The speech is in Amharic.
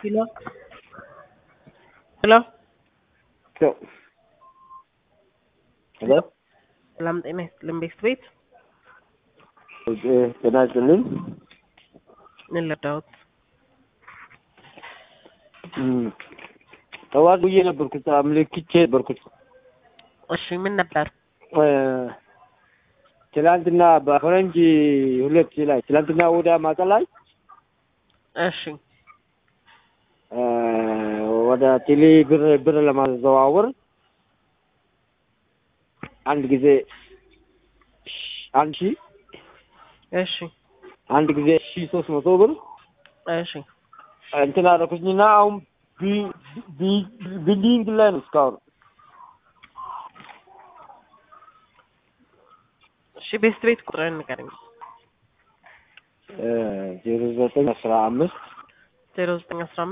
Hello? Hello? ሄሎ ሰላም ጤና ይስጥልን ቤት ቤት ጤና ይስጥልኝ። ምን ልርዳዎት? ጠዋት ውዬ ነበርኩት አምልክቼ ነበርኩት። እሺ ምን ነበር? ትላንትና በፈረንጅ ሁለት ላይ ትላንትና ወደ ማታ ላይ እሺ ወደ ቴሌ ብር ብር ለማዘዋወር አንድ ጊዜ አንድ ሺ እሺ አንድ ጊዜ ሺ ሶስት መቶ ብር እሺ እንትን አደረኩኝና አሁን ቢ- ቢ- ቢልዲንግ ላይ ነው እስካሁን እሺ ቤት ቤት ቁጥርን ንገረኝ። ዜሮ ዘጠኝ አስራ አምስት ዜሮ ዘጠኝ አስራ